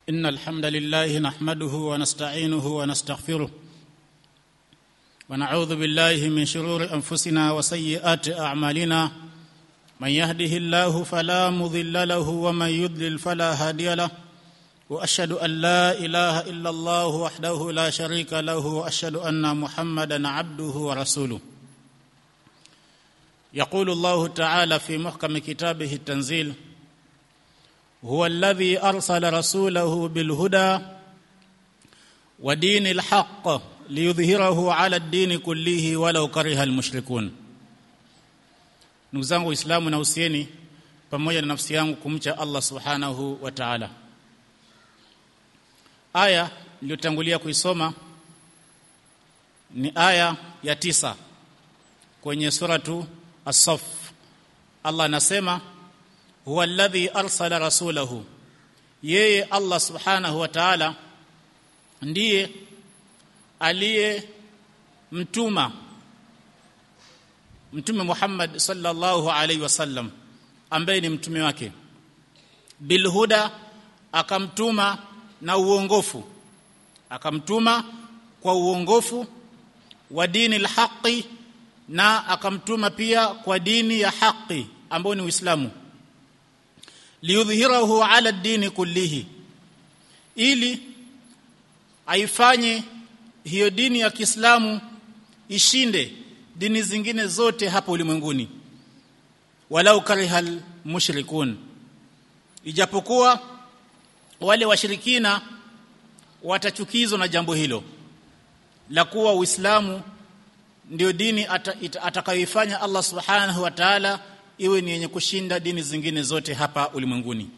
إن الحمد لله نحمده ونستعينه ونستغفره ونعوذ بالله من شرور أنفسنا وسيئات أعمالنا من يهده الله فلا مضل له ومن يضلل فلا هادي له واشهد ان لا اله الا الله وحده لا شريك له واشهد ان محمدا عبده ورسوله يقول الله تعالى في محكم كتابه التنزيل هو الذي ارسل رسوله بالهدى ودين الحق ليظهره على الدين كله ولو كره المشركون ndugu zangu waislamu na usieni pamoja na nafsi yangu kumcha Allah subhanahu wa ta'ala aya niliyotangulia kuisoma ni aya ya tisa kwenye suratu as-saff Allah anasema huwa alladhi arsala rasulahu yeye Allah subhanahu wa ta'ala ndiye aliye mtuma mtume Muhammad sallallahu alaihi wasallam ambaye ni mtume wake bilhuda akamtuma na uongofu akamtuma kwa uongofu wa dini alhaqi na akamtuma pia kwa dini ya haki ambayo ni Uislamu liudhhirahu ala dini kullihi ili aifanye hiyo dini ya Kiislamu ishinde dini zingine zote hapa ulimwenguni walau karihal mushrikun ijapokuwa wale washirikina watachukizwa na jambo hilo la kuwa Uislamu ndio dini atakayoifanya ata Allah Subhanahu wa Ta'ala iwe ni yenye kushinda dini zingine zote hapa ulimwenguni.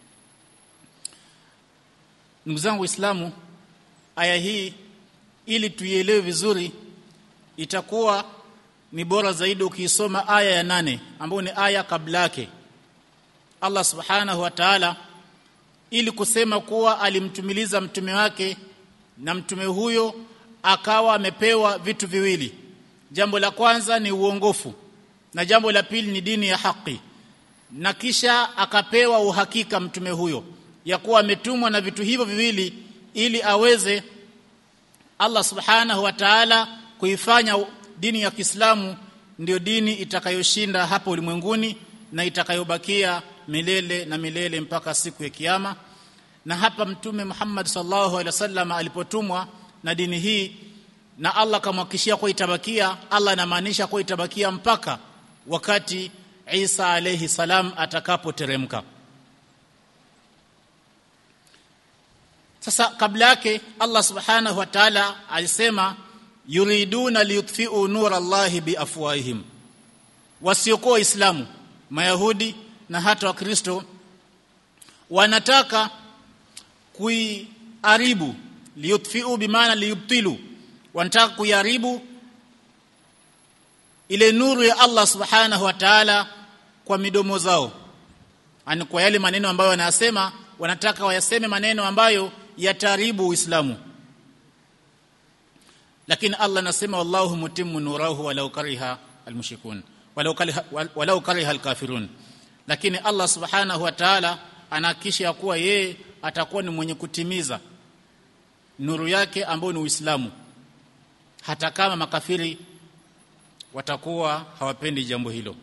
Ndugu zangu Waislamu, aya hii ili tuielewe vizuri itakuwa ni bora zaidi ukiisoma aya ya nane ambayo ni aya kabla yake. Allah Subhanahu wa Ta'ala ili kusema kuwa alimtumiliza mtume wake na mtume huyo akawa amepewa vitu viwili jambo la kwanza ni uongofu na jambo la pili ni dini ya haki na kisha akapewa uhakika mtume huyo ya kuwa ametumwa na vitu hivyo viwili ili aweze Allah subhanahu wa ta'ala kuifanya dini ya Kiislamu ndio dini itakayoshinda hapa ulimwenguni na itakayobakia milele na milele mpaka siku ya kiyama na hapa mtume Muhammad sallallahu alaihi wasallam alipotumwa na dini hii na Allah kamhakishia kwa itabakia Allah anamaanisha kwa itabakia mpaka wakati Isa alayhi salam atakapoteremka sasa kabla yake Allah subhanahu wa ta'ala alisema yuriduna liyutfi'u nur Allah biafwahihim wasiokuwa waislamu mayahudi na hata wakristo wanataka kuiharibu liyutfiu bimaana liyubtilu wanataka kuiharibu ile nuru ya Allah subhanahu wa ta'ala kwa midomo zao ani kwa yale maneno ambayo wanasema wanataka wayaseme maneno ambayo yataribu Uislamu lakini Allah anasema wallahu mutimmu nurahu walau kariha almushrikun walau kariha walau kariha alkafirun lakini Allah subhanahu wa ta'ala anahakisha kuwa yeye atakuwa ni mwenye kutimiza nuru yake ambayo ni Uislamu hata kama makafiri watakuwa hawapendi jambo hilo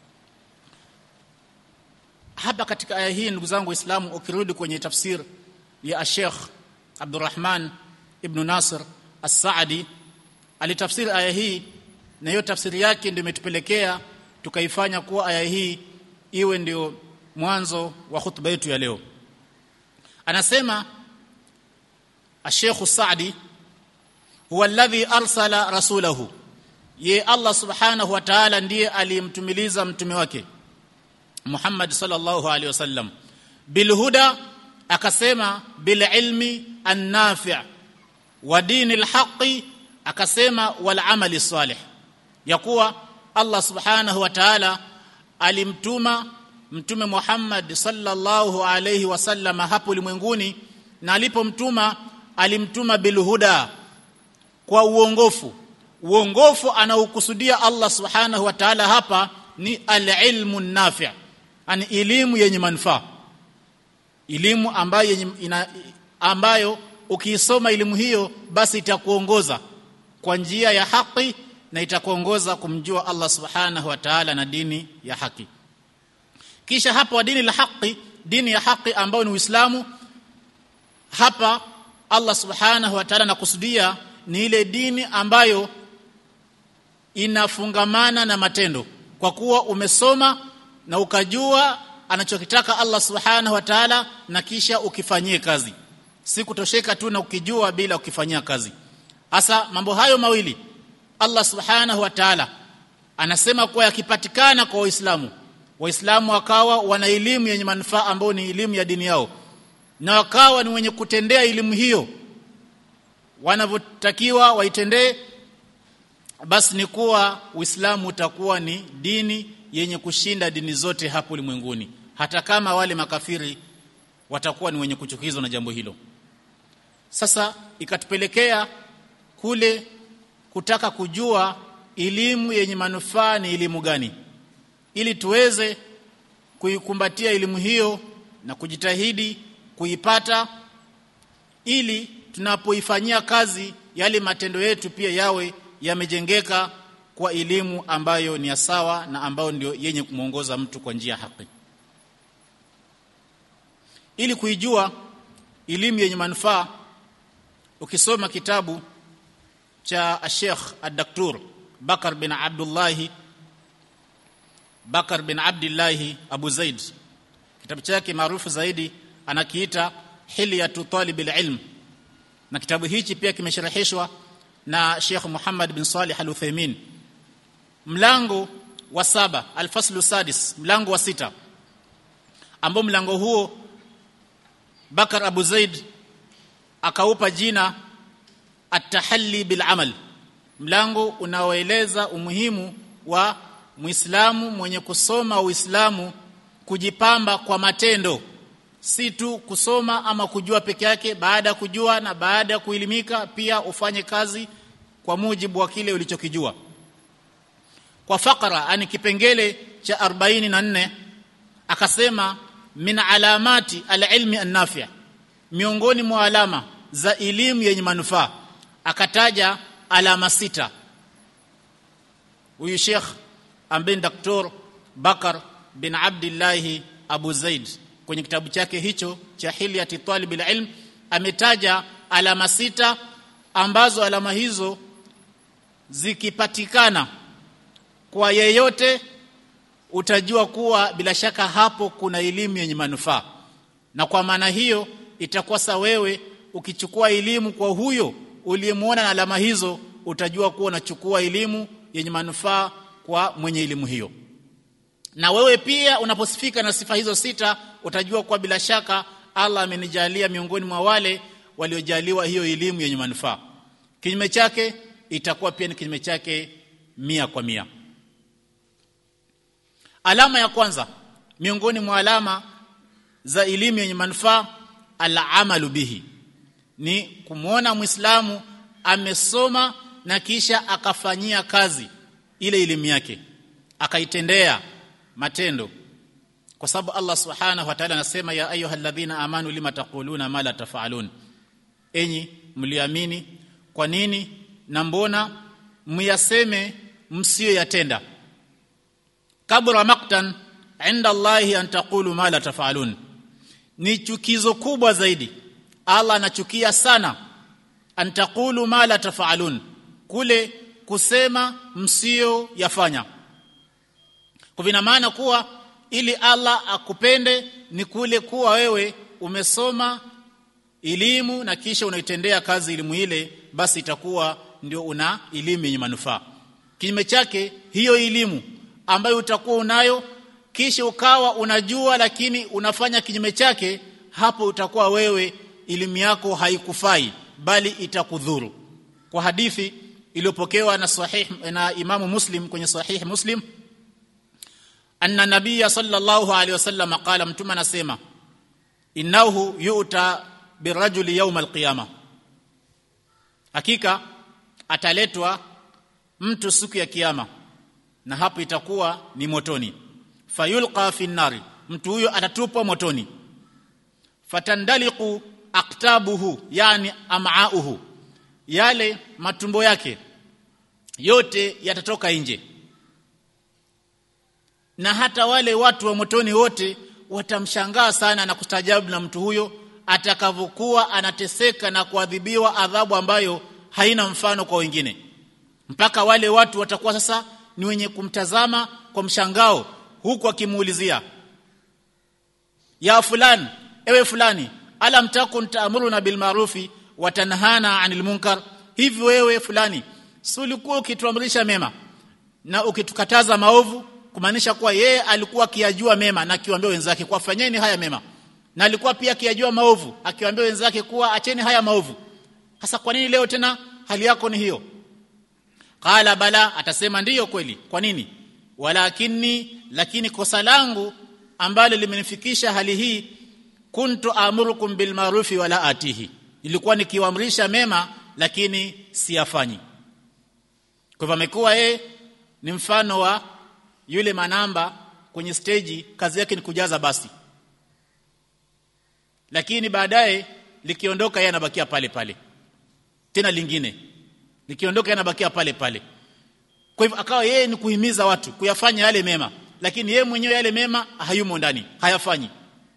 hapa katika aya hii ndugu zangu waislamu ukirudi kwenye tafsir ya Sheikh Abdurrahman ibn Nasir As-Saadi alitafsiri aya hii na hiyo tafsiri yake ndio imetupelekea tukaifanya kuwa aya hii iwe ndio mwanzo wa hutuba yetu ya leo anasema Sheikh Saadi huwa alladhi arsala rasulahu ye Allah subhanahu wa ta'ala ndiye aliyemtumiliza mtume wake Muhammad sallallahu alaihi wasallam bilhuda akasema bil ilmi an-nafi' wa dinil haqqi akasema wal amali salih ya kuwa Allah subhanahu wa ta'ala alimtuma mtume Muhammad sallallahu alayhi wasallam hapo ulimwenguni na alipomtuma alimtuma bilhuda kwa uongofu uongofu anaokusudia Allah subhanahu wa ta'ala hapa ni alilmu nafi' ani elimu yenye manufaa elimu ambayo ina, ambayo ukiisoma elimu hiyo basi itakuongoza kwa njia ya haki na itakuongoza kumjua Allah subhanahu wa ta'ala na dini ya haki kisha hapa wa dini la haki dini ya haki ambayo ni Uislamu hapa Allah subhanahu wa ta'ala nakusudia ni ile dini ambayo inafungamana na matendo kwa kuwa umesoma na ukajua anachokitaka Allah subhanahu wa ta'ala na kisha ukifanyie kazi si kutosheka tu na ukijua bila ukifanyia kazi hasa mambo hayo mawili Allah subhanahu wa ta'ala anasema kuwa yakipatikana kwa waislamu waislamu wakawa wana elimu yenye manufaa ambayo ni elimu ya dini yao na wakawa ni wenye kutendea elimu hiyo wanavyotakiwa waitendee basi ni kuwa Uislamu utakuwa ni dini yenye kushinda dini zote hapo ulimwenguni hata kama wale makafiri watakuwa ni wenye kuchukizwa na jambo hilo sasa ikatupelekea kule kutaka kujua elimu yenye manufaa ni elimu gani ili tuweze kuikumbatia elimu hiyo na kujitahidi kuipata ili tunapoifanyia kazi yale matendo yetu pia yawe yamejengeka kwa elimu ambayo ni ya sawa na ambayo ndio yenye kumuongoza mtu kwa njia haki ili kuijua elimu yenye manufaa ukisoma kitabu cha Sheikh Ad-Daktur Bakar bin Abdullah Bakar bin Abdullah Abu Zaid kitabu chake maarufu zaidi anakiita Hilyatu Talib al-Ilm na kitabu hichi pia kimesharahishwa na Sheikh Muhammad bin Salih Al-Uthaymeen mlango wa saba alfaslu sadis mlango wa sita ambao mlango huo Bakar Abu Zaid akaupa jina at-tahalli bil amal mlango unaoeleza umuhimu wa Muislamu mwenye kusoma Uislamu kujipamba kwa matendo si tu kusoma ama kujua peke yake baada ya kujua na baada ya kuelimika pia ufanye kazi kwa mujibu wa kile ulichokijua kwa fakara ani kipengele cha 44 akasema min alamati alilmi annafi miongoni mwa alama za elimu yenye manufaa akataja alama sita huyu Sheikh ambaye Dr. Bakar bin Abdullah Abu Zaid kwenye kitabu chake hicho cha Hilyati Talib ilm ametaja alama sita ambazo alama hizo zikipatikana kwa yeyote utajua kuwa bila shaka hapo kuna elimu yenye manufaa na kwa maana hiyo itakuwa sa wewe ukichukua elimu kwa huyo uliyemuona na alama hizo utajua kuwa unachukua elimu yenye manufaa kwa mwenye elimu hiyo na wewe pia unaposifika na sifa hizo sita utajua kuwa bila shaka Allah amenijalia miongoni mwa wale waliojaliwa hiyo elimu yenye manufaa kinyume chake itakuwa pia ni kinyume chake mia kwa mia alama ya kwanza miongoni mwa alama za elimu yenye manufaa al-amalu bihi ni kumwona muislamu amesoma na kisha akafanyia kazi ile elimu yake akaitendea matendo kwa sababu Allah subhanahu wa ta'ala anasema ya ayyuhalladhina amanu lima taquluna ma la tafalun enyi mliamini kwa nini na mbona myaseme msiyoyatenda kabura maktan inda Allahi an taqulu ma la tafalun ni chukizo kubwa zaidi Allah anachukia sana an taqulu ma la tafalun kule kusema msio yafanya kwa vina maana kuwa ili Allah akupende ni kule kuwa wewe umesoma elimu na kisha unaitendea kazi elimu ile basi itakuwa ndio una elimu yenye manufaa kinyume chake hiyo elimu ambayo utakuwa unayo kisha ukawa unajua lakini unafanya kinyume chake hapo utakuwa wewe elimu yako haikufai bali itakudhuru kwa hadithi iliyopokewa na sahih na Imamu Muslim kwenye sahih Muslim anna nabiyya sallallahu alaihi wasallam qala mtume anasema innahu yu'ta birajuli yawm alqiyama hakika ataletwa mtu siku ya kiyama na hapo itakuwa ni motoni fayulqa fi nari mtu huyo atatupwa motoni fatandaliqu aktabuhu yani am'auhu yale matumbo yake yote yatatoka nje na hata wale watu wa motoni wote watamshangaa sana na kustajabu na mtu huyo atakavyokuwa anateseka na kuadhibiwa adhabu ambayo haina mfano kwa wengine mpaka wale watu watakuwa sasa ni wenye kumtazama kwa mshangao huku akimuulizia ya fulani ewe fulani alam takun taamuruna bil ma'rufi wa tanhana 'anil munkar hivi wewe fulani si ulikuwa ukituamrisha mema na ukitukataza maovu kumaanisha kuwa yeye alikuwa akiyajua mema na akiwaambia wenzake kwa fanyeni haya mema na alikuwa pia akiyajua maovu akiwaambia wenzake kuwa acheni haya maovu hasa kwa nini leo tena hali yako ni hiyo qala bala atasema ndiyo kweli kwa nini walakini lakini kosa langu ambalo limenifikisha hali hii kuntu amurukum bil ma'rufi wala atihi ilikuwa nikiwaamrisha mema lakini siyafanyi kwa hivyo amekuwa yeye ni mfano wa yule manamba kwenye stage kazi yake ni kujaza basi lakini baadaye likiondoka yeye anabakia pale pale tena lingine likiondoka yeye anabakia pale pale kwa hivyo akawa yeye ni kuhimiza watu kuyafanya yale mema lakini yeye mwenyewe yale mema hayumo ndani hayafanyi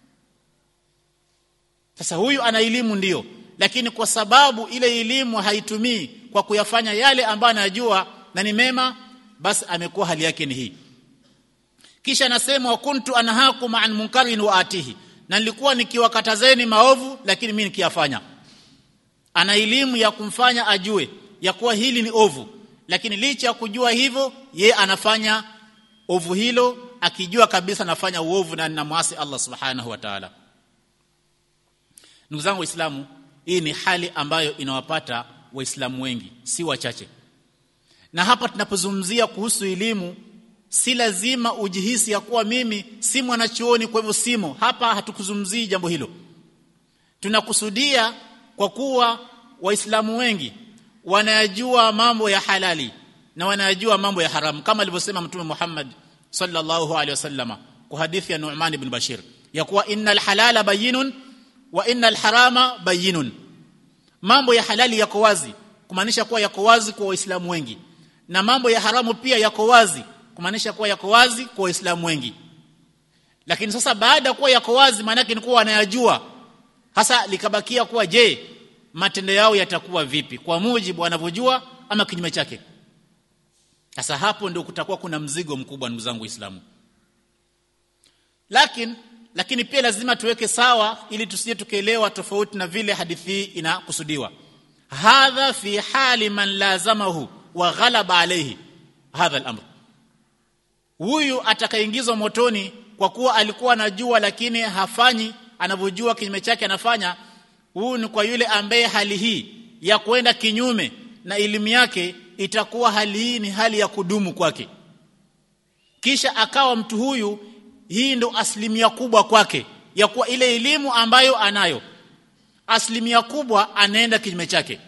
sasa huyu ana elimu ndiyo lakini kwa sababu ile elimu haitumii kwa kuyafanya yale ambayo anajua na ni mema basi amekuwa hali yake ni hii kisha anasema wa kuntu anhakum an munkarin wa atihi na nilikuwa nikiwakatazeni maovu lakini mimi nikiyafanya ana elimu ya kumfanya ajue ya kuwa hili ni ovu lakini licha ya kujua hivyo ye anafanya ovu hilo akijua kabisa anafanya uovu na ninamwasi Allah subhanahu wa ta'ala ndugu zangu waislamu hii ni hali ambayo inawapata waislamu wengi si wachache na hapa tunapozungumzia kuhusu elimu si lazima ujihisi ya kuwa mimi si mwanachuoni kwa hivyo simo hapa hatukuzungumzii jambo hilo tunakusudia kwa kuwa waislamu wengi wanayajua mambo ya halali na wanayajua mambo ya haramu kama alivyosema mtume Muhammad sallallahu alaihi wasallama kwa hadithi ya Nu'man ibn Bashir ya kuwa innal halala bayinun wa innal harama bayinun mambo ya halali yako wazi kumaanisha kuwa yako wazi kwa waislamu wengi na mambo ya haramu pia yako wazi kumaanisha kuwa yako wazi kwa waislamu wengi lakini sasa baada ya kuwa yako wazi maana yake ni kuwa wanayajua hasa likabakia kuwa je matendo yao yatakuwa vipi kwa mujibu wanavyojua ama kinyume chake sasa hapo ndio kutakuwa kuna mzigo mkubwa ndugu zangu waislamu lakini lakini pia lazima tuweke sawa ili tusije tukaelewa tofauti na vile hadithi hii inakusudiwa hadha fi hali man lazamahu wa ghalaba alayhi hadha al-amr huyu atakaingizwa motoni kwa kuwa alikuwa anajua lakini hafanyi anavyojua kinyume chake anafanya huyu ni kwa yule ambaye hali hii ya kwenda kinyume na elimu yake itakuwa hali hii ni hali ya kudumu kwake kisha akawa mtu huyu hii ndo asilimia kubwa kwake ya kuwa ile elimu ambayo anayo asilimia kubwa anaenda kinyume chake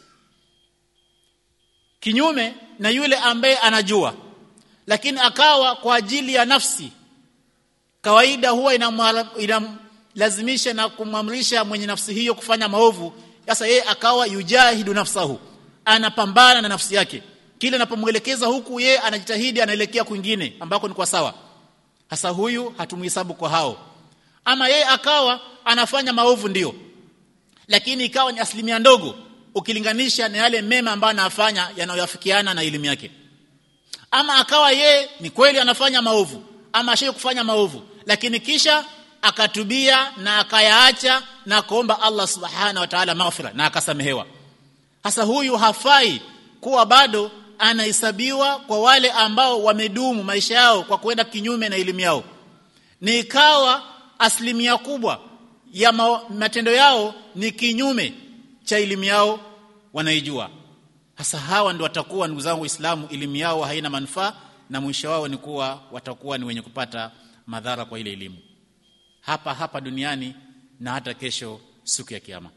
kinyume na yule ambaye anajua lakini akawa kwa ajili ya nafsi kawaida huwa inamlazimisha na kumamrisha mwenye nafsi hiyo kufanya maovu sasa yeye akawa yujahidu nafsahu anapambana na nafsi yake kile anapomwelekeza huku yeye anajitahidi anaelekea kwingine ambako ni kwa sawa hasa huyu hatumhesabu kwa hao ama yeye akawa anafanya maovu ndio lakini ikawa ni asilimia ndogo ukilinganisha na yale mema ambayo anafanya yanayoafikiana na elimu yake ama akawa ye ni kweli anafanya maovu ama ashaye kufanya maovu lakini kisha akatubia na akayaacha na kuomba Allah subhana wa ta'ala maghfira na akasamehewa hasa huyu hafai kuwa bado anahesabiwa kwa wale ambao wamedumu maisha yao kwa kwenda kinyume na elimu yao ni ikawa asilimia kubwa ya ma matendo yao ni kinyume cha elimu yao wanaijua hasa hawa ndio watakuwa ndugu zangu waislamu elimu yao haina manufaa na mwisho wao ni kuwa watakuwa ni wenye kupata madhara kwa ile elimu hapa hapa duniani na hata kesho siku ya kiyama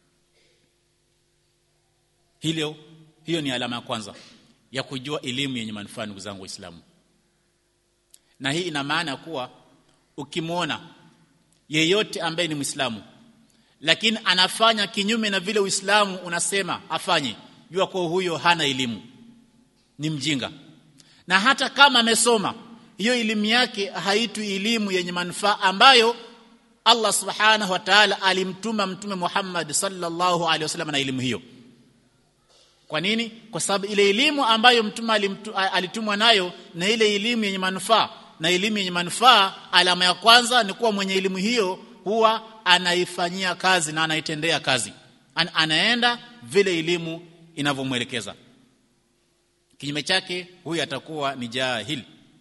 hilo hiyo ni alama ya kwanza ya kujua elimu yenye manufaa ndugu zangu waislamu na hii ina maana kuwa ukimwona yeyote ambaye ni Muislamu lakini anafanya kinyume na vile Uislamu unasema afanye jua kwa huyo hana elimu ni mjinga na hata kama amesoma hiyo elimu yake haitwi elimu yenye manufaa ambayo Allah subhanahu wa ta'ala alimtuma mtume Muhammad sallallahu alaihi wasallam na elimu hiyo kwa nini kwa sababu ile elimu ambayo mtume alimtu, alitumwa nayo na ile elimu yenye manufaa na elimu yenye manufaa alama ya kwanza ni kuwa mwenye elimu hiyo huwa anaifanyia kazi na anaitendea kazi An, anaenda vile elimu inavyomwelekeza kinyume chake huyu atakuwa ni jahil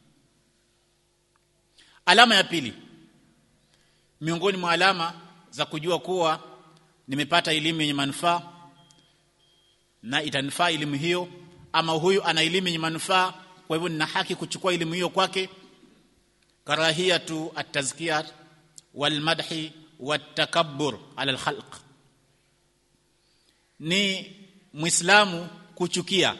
alama ya pili miongoni mwa alama za kujua kuwa nimepata elimu yenye manufaa na itanifaa elimu hiyo ama huyu ana elimu yenye manufaa kwa hivyo nina haki kuchukua elimu hiyo kwake karahiyatu at-tazkiyah wal madhi wat-takabbur ala al-khalq ni muislamu kuchukia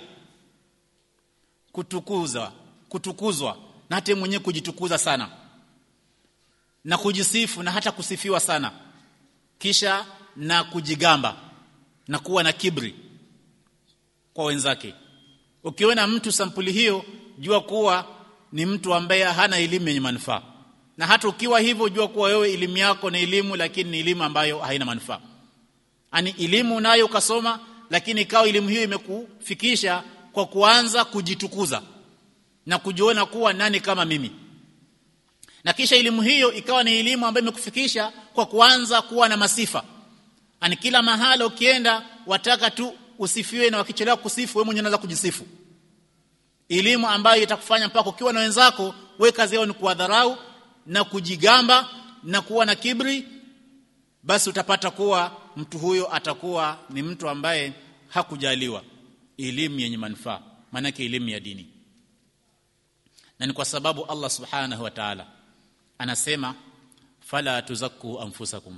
kutukuza kutukuzwa na hata mwenyewe kujitukuza sana na kujisifu na hata kusifiwa sana kisha na kujigamba na kuwa na kibri kwa wenzake ukiona mtu sampuli hiyo jua kuwa ni mtu ambaye hana elimu yenye manufaa na hata ukiwa hivyo jua kuwa wewe elimu yako ni elimu lakini ni elimu ambayo haina manufaa ani elimu nayo ukasoma lakini ikawa elimu hiyo imekufikisha kwa kuanza kujitukuza na kujiona kuwa nani kama mimi na kisha elimu hiyo ikawa ni elimu ambayo imekufikisha kwa kuanza kuwa na masifa ani kila mahala ukienda wataka tu usifiwe na wakichelewa kusifu wewe mwenyewe unaanza kujisifu elimu ambayo itakufanya mpaka ukiwa na wenzako we kazi yao ni kuwadharau na kujigamba na kuwa na kibri basi utapata kuwa mtu huyo atakuwa ni mtu ambaye hakujaliwa elimu yenye manufaa maanake elimu ya dini na ni kwa sababu Allah subhanahu wa ta'ala anasema fala tuzakku anfusakum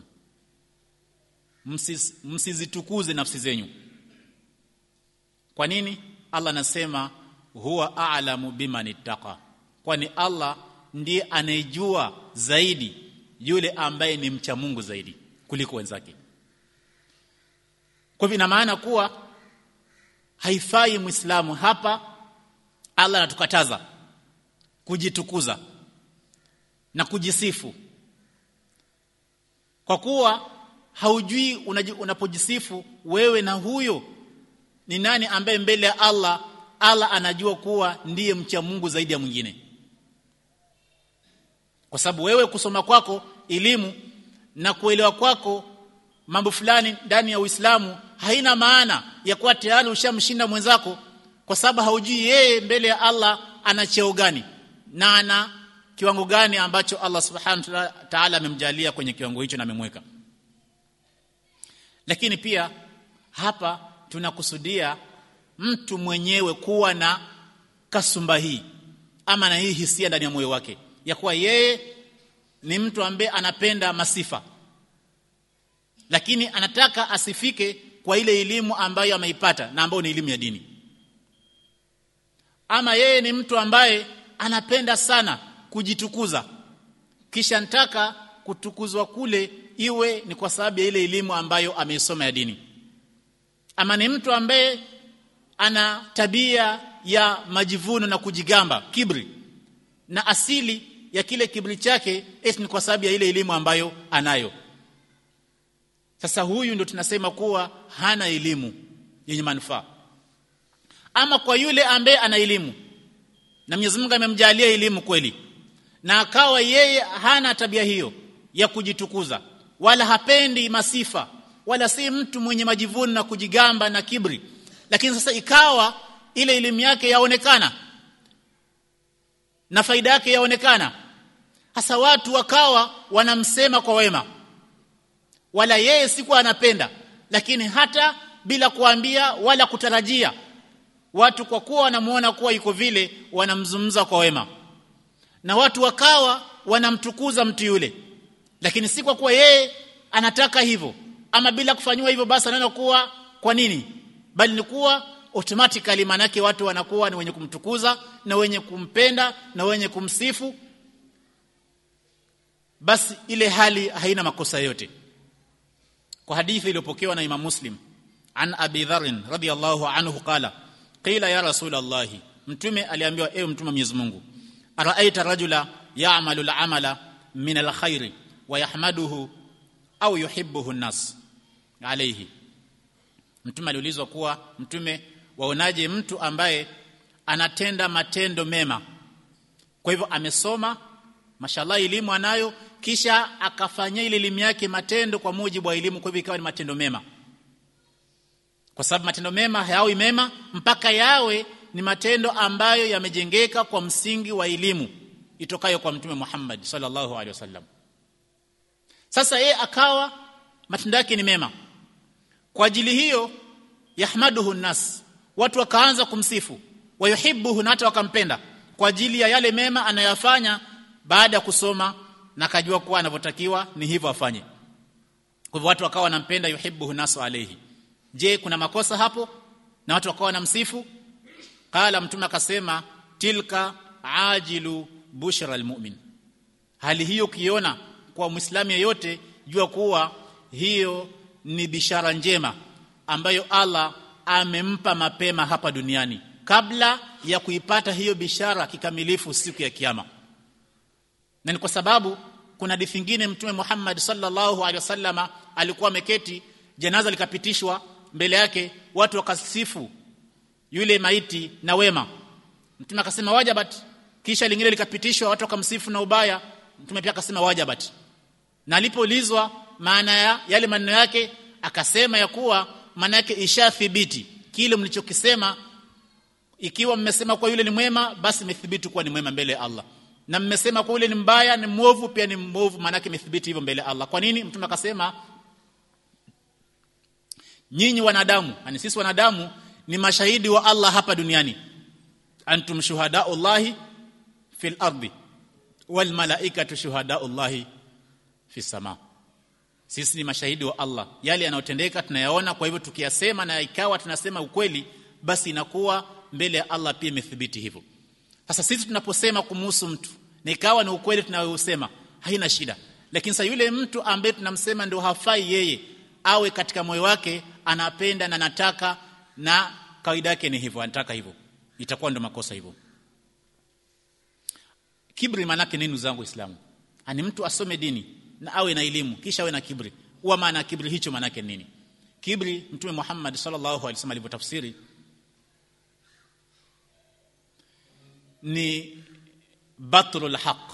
Msis, msizitukuze nafsi zenyu kwa nini Allah anasema huwa a'lamu biman ittaqa kwani Allah ndiye anayejua zaidi yule ambaye ni mcha Mungu zaidi kuliko wenzake kwa hivyo ina maana kuwa haifai muislamu hapa Allah anatukataza kujitukuza na kujisifu kwa kuwa haujui unapojisifu wewe na huyo ni nani ambaye mbele ya Allah Allah anajua kuwa ndiye mcha Mungu zaidi ya mwingine kwa sababu wewe kusoma kwako elimu na kuelewa kwako mambo fulani ndani ya Uislamu haina maana ya kuwa tayari ushamshinda mwenzako kwa sababu haujui yeye mbele ya Allah ana cheo gani na ana kiwango gani ambacho Allah subhanahu wa ta'ala amemjalia kwenye kiwango hicho na amemweka lakini pia hapa tunakusudia mtu mwenyewe kuwa na kasumba hii ama na hii hisia ndani ya moyo wake ya kuwa yeye ni mtu ambaye anapenda masifa lakini anataka asifike kwa ile elimu ambayo ameipata na ambayo ni elimu ya dini ama yeye ni mtu ambaye anapenda sana kujitukuza kisha nataka kutukuzwa kule iwe ni kwa sababu ya ile elimu ambayo ameisoma ya dini ama ni mtu ambaye ana tabia ya majivuno na kujigamba kibri na asili ya kile kibri chake eti ni kwa sababu ya ile elimu ambayo anayo sasa huyu ndo tunasema kuwa hana elimu yenye manufaa ama kwa yule ambaye ana elimu na Mwenyezi Mungu amemjalia elimu kweli na akawa yeye hana tabia hiyo ya kujitukuza wala hapendi masifa wala si mtu mwenye majivuno na kujigamba na kibri lakini sasa ikawa ile elimu yake yaonekana na faida yake yaonekana hasa watu wakawa wanamsema kwa wema wala yeye sikuwa anapenda lakini hata bila kuambia wala kutarajia watu kwa kuwa wanamuona kuwa yuko vile wanamzungumza kwa wema na watu wakawa wanamtukuza mtu yule lakini si kwa kuwa yeye anataka hivyo ama bila kufanywa hivyo basi anaona kuwa kwa nini bali ni kuwa automatically manake watu wanakuwa ni wenye kumtukuza na wenye kumpenda na wenye kumsifu basi ile hali haina makosa yote kwa hadithi iliyopokewa na Imam Muslim an Abi Dharr radhiyallahu anhu qala qila ya rasul Allah mtume aliambiwa ewe mtume Mwenyezi Mungu araaita rajula ya'malu al-amala min al-khair wa yahmaduhu au yuhibbuhu an-nas alayhi mtume aliulizwa kuwa mtume waonaje mtu ambaye anatenda matendo mema kwa hivyo amesoma mashallah elimu anayo kisha akafanyia ile elimu yake matendo kwa mujibu wa elimu kwa hivyo ikawa ni matendo mema kwa sababu matendo mema hayawi mema mpaka yawe ni matendo ambayo yamejengeka kwa msingi wa elimu itokayo kwa mtume Muhammad sallallahu alaihi wasallam sasa yeye akawa matendo yake ni mema kwa ajili hiyo yahmaduhu nas watu wakaanza kumsifu wayuhibbuhu na hata wakampenda kwa ajili ya yale mema anayafanya baada ya kusoma na kajua kuwa anavyotakiwa ni hivyo afanye kwa hivyo watu wakawa wanampenda yuhibbuhu nasu alayhi je kuna makosa hapo na watu wakawa wanamsifu qala mtume akasema tilka ajilu bushra almu'min hali hiyo kiona kwa muislamu yeyote jua kuwa hiyo ni bishara njema ambayo Allah amempa mapema hapa duniani kabla ya kuipata hiyo bishara kikamilifu siku ya kiyama na ni kwa sababu kuna hadithi nyingine mtume Muhammad sallallahu alaihi wasallama alikuwa ameketi janaza likapitishwa mbele yake watu wakasifu yule maiti na wema mtume akasema wajabat kisha lingine likapitishwa watu wakamsifu na ubaya mtume pia akasema wajabat na alipoulizwa maana ya yale maneno yake akasema ya kuwa maana yake ishathibiti kile mlichokisema ikiwa mmesema kwa yule ni mwema basi imethibiti kuwa ni mwema mbele ya Allah na mmesema kwa yule ni mbaya ni mwovu pia ni mwovu maana yake imethibiti hivyo mbele ya Allah kwa nini mtume akasema nyinyi wanadamu yani sisi wanadamu ni mashahidi wa Allah hapa duniani antum shuhadaullahi fil ardi wal malaikatu shuhadaullahi fis sama sisi ni mashahidi wa Allah yale yanayotendeka tunayaona kwa hivyo tukiyasema na ikawa tunasema ukweli basi inakuwa mbele ya Allah pia imethibiti hivyo sasa sisi tunaposema kumhusu mtu na ikawa ni ukweli tunayosema haina shida lakini sasa yule mtu ambaye tunamsema ndio hafai yeye awe katika moyo wake anapenda na anataka na kawaida yake ni hivyo anataka hivyo itakuwa ndio makosa hivyo kibri manake nini zangu Uislamu ani mtu asome dini na awe na elimu kisha awe na kibri huwa maana kibri hicho manake nini kibri mtume Muhammad sallallahu alaihi wasallam alivyotafsiri ni batrul haq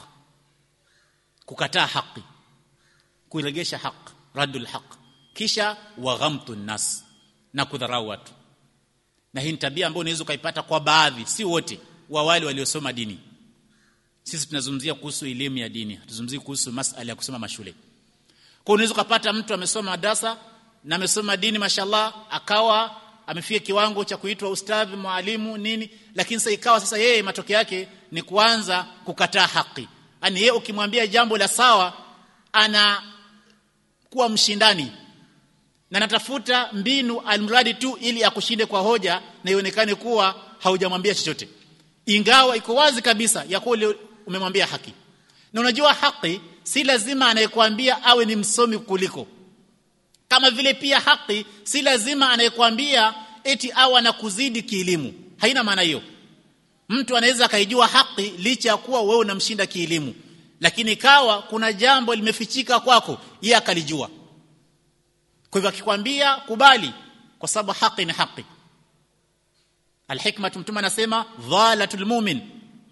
kukataa haki kuiregesha haq radul haq kisha waghamtu nas na kudharau watu na hii ni tabia ambayo unaweza ukaipata kwa baadhi si wote wa wale waliosoma dini sisi tunazungumzia kuhusu elimu ya dini tuzungumzie kuhusu masala ya kusoma mashule kwa unaweza kupata mtu amesoma madrasa na amesoma dini mashallah akawa amefika kiwango cha kuitwa ustadhi mwalimu nini lakini sasa ikawa sasa yeye matokeo yake ni kuanza kukataa haki yani yeye ukimwambia jambo la sawa ana kuwa mshindani na natafuta mbinu almradi tu ili akushinde kwa hoja na ionekane kuwa haujamwambia chochote ingawa iko wazi kabisa ya kuwa umemwambia haki na unajua haki si lazima anayekwambia awe ni msomi kuliko kama vile pia haki si lazima anayekwambia eti awe anakuzidi kielimu haina maana hiyo mtu anaweza akaijua haki licha ya kuwa wewe unamshinda kielimu lakini kawa kuna jambo limefichika kwako yeye akalijua kwa hivyo akikwambia kubali kwa sababu haki ni haki alhikma mtume anasema dhalatul mu'min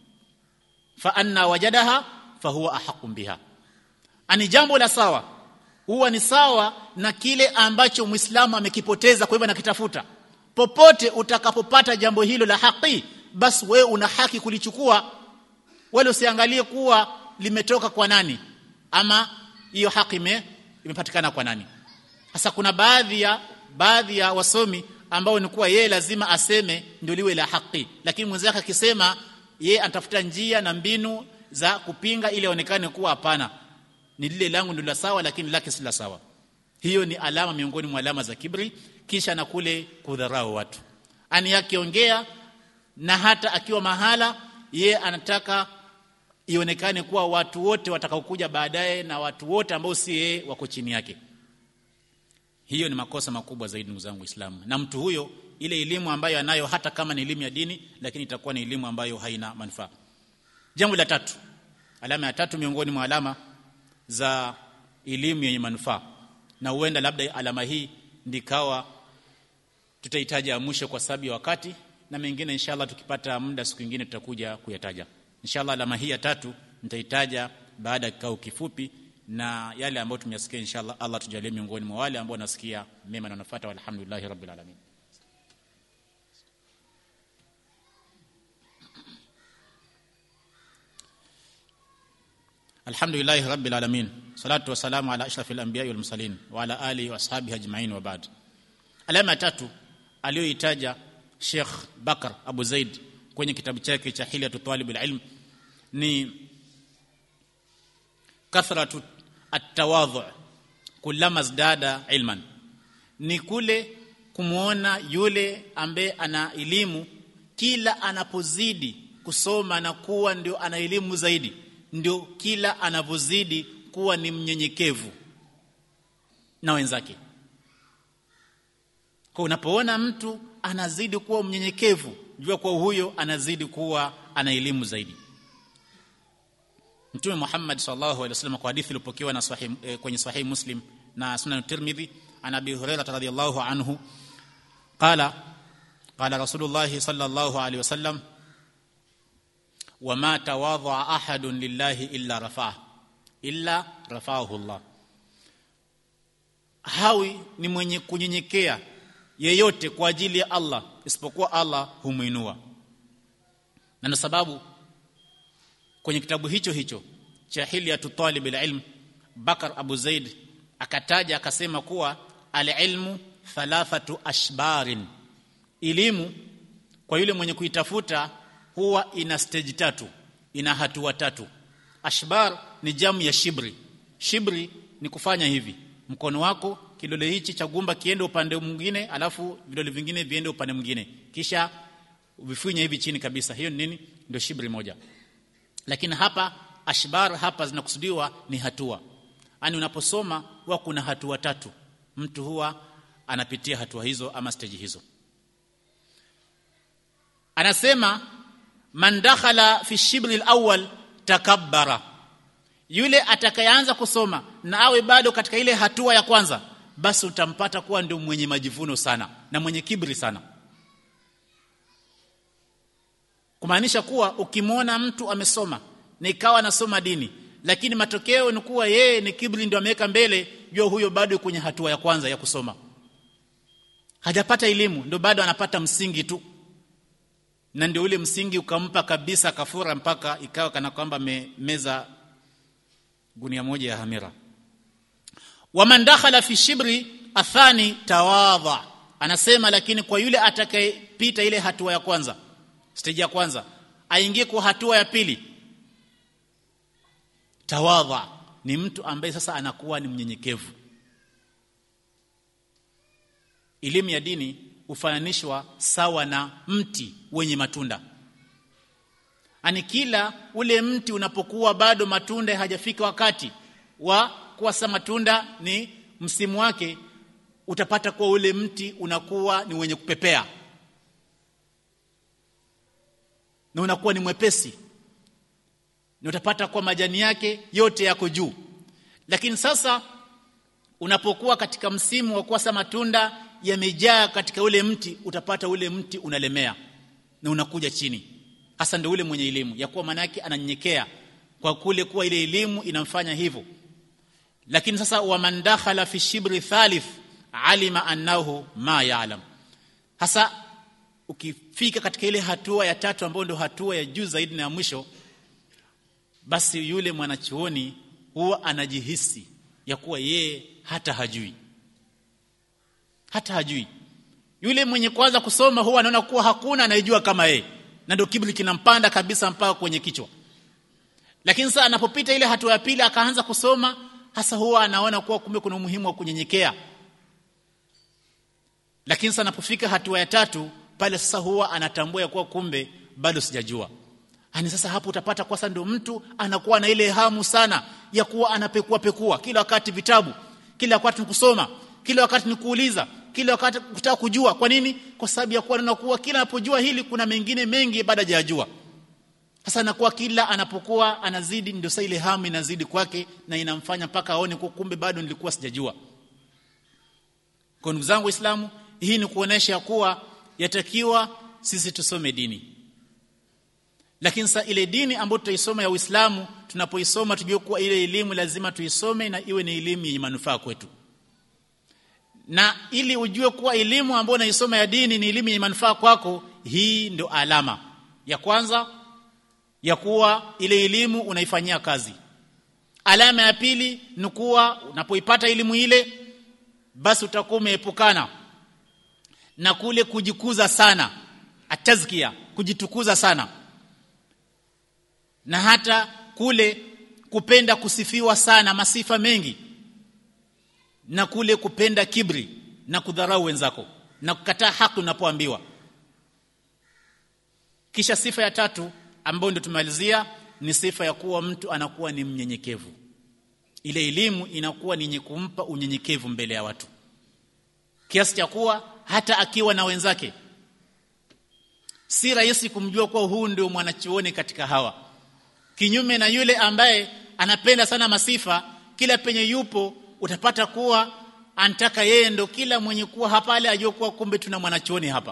fa anna wajadaha fa huwa ahqqu biha ani jambo la sawa huwa ni sawa na kile ambacho muislamu amekipoteza kwa hivyo anakitafuta popote utakapopata jambo hilo la haki basi wewe una haki kulichukua wala usiangalie kuwa limetoka kwa nani ama hiyo haki ime, imepatikana kwa nani sasa kuna baadhi ya baadhi ya wasomi ambao ni kuwa yeye lazima aseme ndio liwe la haki lakini mwenzake akisema yeye atafuta njia na mbinu za kupinga ili aonekane kuwa hapana ni lile langu ndio la sawa lakini lake si la sawa hiyo ni alama miongoni mwa alama za kibri kisha na kule kudharau watu ani akiongea na hata akiwa mahala ye anataka ionekane kuwa watu wote watakaokuja baadaye na watu wote ambao si yeye wako chini yake hiyo ni makosa makubwa zaidi ndugu zangu waislamu na mtu huyo ile elimu ambayo anayo hata kama ni elimu ya dini lakini itakuwa ni elimu ambayo haina manufaa jambo la tatu alama ya tatu miongoni mwa alama za elimu yenye manufaa na huenda labda alama hii ndikawa tutahitaji mwisho kwa sababu ya wakati na mengine inshallah tukipata muda siku nyingine tutakuja kuyataja inshallah alama hii ya tatu nitahitaja baada ya kikao kifupi na yale ambayo tumeyasikia inshallah Allah tujalie miongoni mwa wale ambao nasikia mema na wanafuata walhamdulillahi rabbil alamin Alhamdulillahi rabbil alamin salatu wassalamu ala ashrafil anbiya wal mursalin wa ala alihi wa ashabihi ajma'in wa ba'd alama tatu aliyoitaja Sheikh Bakar Abu Zaid kwenye kitabu chake cha Hilyatu Talibul Ilm ni kathratu at-tawadhu kullama zdada ilman ni kule kumwona yule ambaye ana elimu kila anapozidi kusoma na kuwa ndio ana elimu zaidi ndio kila anavyozidi kuwa ni mnyenyekevu na wenzake kwa unapoona mtu anazidi kuwa mnyenyekevu jua kwa huyo anazidi kuwa ana elimu zaidi Mtume Muhammad sallallahu alaihi wasallam kwa hadithi iliyopokewa na sahih eh, kwenye sahih Muslim na Sunan Tirmidhi an Abi Hurairah radhiyallahu anhu qala qala Rasulullah sallallahu alaihi wasallam wama tawadha ahadun lillahi illa rafa'ah illa rafa'ahu Allah hawi ni mwenye kunyenyekea yeyote kwa ajili ya Allah isipokuwa Allah humuinua na ndio sababu kwenye kitabu hicho hicho cha Hilyatu Talib ilm Bakar Abu Zaid akataja akasema kuwa alilmu thalathatu ashbarin elimu kwa yule mwenye kuitafuta huwa ina stage tatu ina hatua tatu ashbar ni jamu ya shibri shibri ni kufanya hivi mkono wako kidole hichi cha gumba kiende upande mwingine alafu vidole vingine viende upande mwingine kisha vifinye hivi chini kabisa hiyo ni nini ndio shibri moja lakini hapa ashbar hapa zinakusudiwa ni hatua yani unaposoma huwa kuna hatua tatu mtu huwa anapitia hatua hizo ama stage hizo anasema man dakhala fi shibri alawwal takabbara yule atakayeanza kusoma na awe bado katika ile hatua ya kwanza basi utampata kuwa ndio mwenye majivuno sana na mwenye kibri sana kumaanisha kuwa ukimwona mtu amesoma na ikawa anasoma dini lakini matokeo ni kuwa yeye ni kibri ndio ameweka mbele jua huyo bado kwenye hatua ya kwanza ya kusoma hajapata elimu ndio bado anapata msingi tu na ndio ule msingi ukampa kabisa kafura mpaka ikawa kana kwamba meza gunia moja ya hamira waman dakhala fi shibri athani tawadha anasema lakini kwa yule atakayepita ile hatua ya kwanza stage ya kwanza aingie kwa hatua ya pili tawadha ni mtu ambaye sasa anakuwa ni mnyenyekevu elimu ya dini hufananishwa sawa na mti wenye matunda ani kila ule mti unapokuwa bado matunda hajafika wakati wa kuwasa matunda ni msimu wake utapata kuwa ule mti unakuwa ni wenye kupepea na unakuwa ni mwepesi na utapata kuwa majani yake yote yako juu lakini sasa unapokuwa katika msimu wa kuwasa matunda yamejaa katika ule mti utapata ule mti unalemea na unakuja chini hasa ndio ule mwenye elimu ya kuwa manake ananyenyekea kwa kule kuwa ile elimu inamfanya hivyo lakini sasa waman dakhala fi shibri thalith alima annahu ma ya'lam hasa ukifika katika ile hatua ya tatu ambayo ndio hatua ya juu zaidi na ya mwisho basi yule mwanachuoni huwa anajihisi ya kuwa yeye hata hajui hata hajui yule mwenye kwanza kusoma huwa anaona kuwa hakuna anayejua kama yeye na ndio kiburi kinampanda kabisa mpaka kwenye kichwa lakini sasa anapopita ile hatua ya pili akaanza kusoma hasa huwa anaona kuwa kumbe kuna umuhimu wa kunyenyekea lakini sasa anapofika hatua ya tatu pale sasa huwa anatambua ya kuwa kumbe bado sijajua Ani sasa hapo utapata kwa sasa ndio mtu anakuwa na ile hamu sana ya kuwa anapekua pekua kila wakati vitabu kila wakati kusoma kila wakati ni kuuliza kila wakati kutaka kujua kwa nini kwa sababu ya kuwa nakuwa kila anapojua hili kuna mengine mengi baada hajajua sasa nakuwa kila anapokuwa anazidi ndio sasa ile hamu inazidi kwake na inamfanya mpaka aone kwa kumbe bado nilikuwa sijajua kwa ndugu zangu waislamu hii ni kuonesha kuwa yatakiwa sisi tusome dini lakini sasa ile dini ambayo tutaisoma ya Uislamu tunapoisoma tujue kuwa ile elimu lazima tuisome na iwe ni elimu yenye manufaa kwetu na ili ujue kuwa elimu ambayo unaisoma ya dini ni elimu yenye manufaa kwako hii ndio alama ya kwanza ya kuwa ile elimu unaifanyia kazi alama ya pili ni kuwa unapoipata elimu ile basi utakuwa umeepukana na kule kujikuza sana atazkia kujitukuza sana na hata kule kupenda kusifiwa sana masifa mengi na kule kupenda kibri na kudharau wenzako na kukataa haki unapoambiwa kisha sifa ya tatu ambayo ndio tumalizia ni sifa ya kuwa mtu anakuwa ni mnyenyekevu ile elimu inakuwa ni yenye kumpa unyenyekevu mbele ya watu kiasi cha kuwa hata akiwa na wenzake si rahisi kumjua kuwa huu ndio mwanachuoni katika hawa kinyume na yule ambaye anapenda sana masifa kila penye yupo utapata kuwa anataka yeye ndo kila mwenye kuwa hapa ale ajue kuwa kumbe tuna mwanachuoni hapa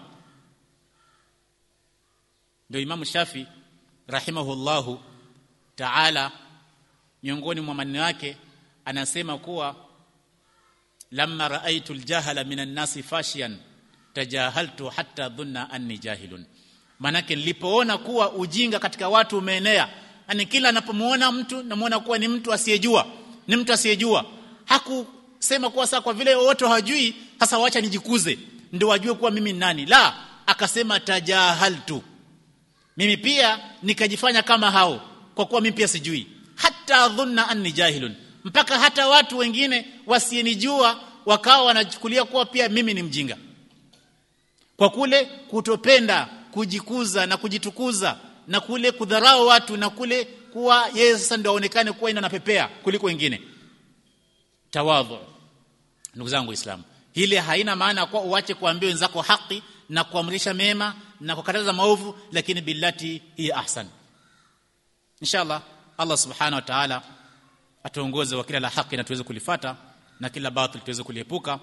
ndio Imam Shafi rahimahullahu ta'ala miongoni mwa maneno yake anasema kuwa lamma raaitu aljahala minan nasi fashiyan tajahaltu hatta dhunna anni jahilun manake nilipoona kuwa ujinga katika watu umeenea yani kila anapomuona mtu namuona kuwa ni mtu asiyejua ni mtu asiyejua hakusema kuwa sasa kwa vile wote hawajui sasa wacha nijikuze ndio wajue kuwa mimi ni nani la akasema tajahaltu mimi pia nikajifanya kama hao kwa kuwa mimi pia sijui hata dhunna anni jahilun mpaka hata watu wengine wasienijua wakawa wanachukulia kuwa pia mimi ni mjinga kwa kule kutopenda kujikuza na kujitukuza na kule kudharau watu na kule kuwa yeye sasa ndio aonekane kuwa ina napepea kuliko wengine tawadhu ndugu zangu waislamu hili haina maana kwa uache kuambia wenzako haki na kuamrisha mema na kukataza maovu lakini billati hiya ahsan inshallah Allah subhanahu wa ta'ala atuongoze wa kila la haki na tuweze kulifata na kila batil tuweze kuliepuka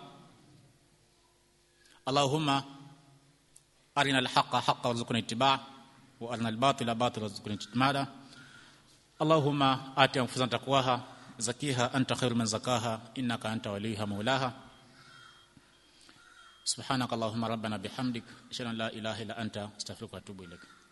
Allahumma arina al-haqqa haqqan warzuqna ittiba' wa arina al-batila batila warzuqna ijtinaba Allahumma ati anfusana taqwaha zakiha anta khairu man zakaha innaka anta waliha maulaha سبحانك اللهم ربنا بحمدك اشهد ان لا اله الا انت استغفرك واتوب اليك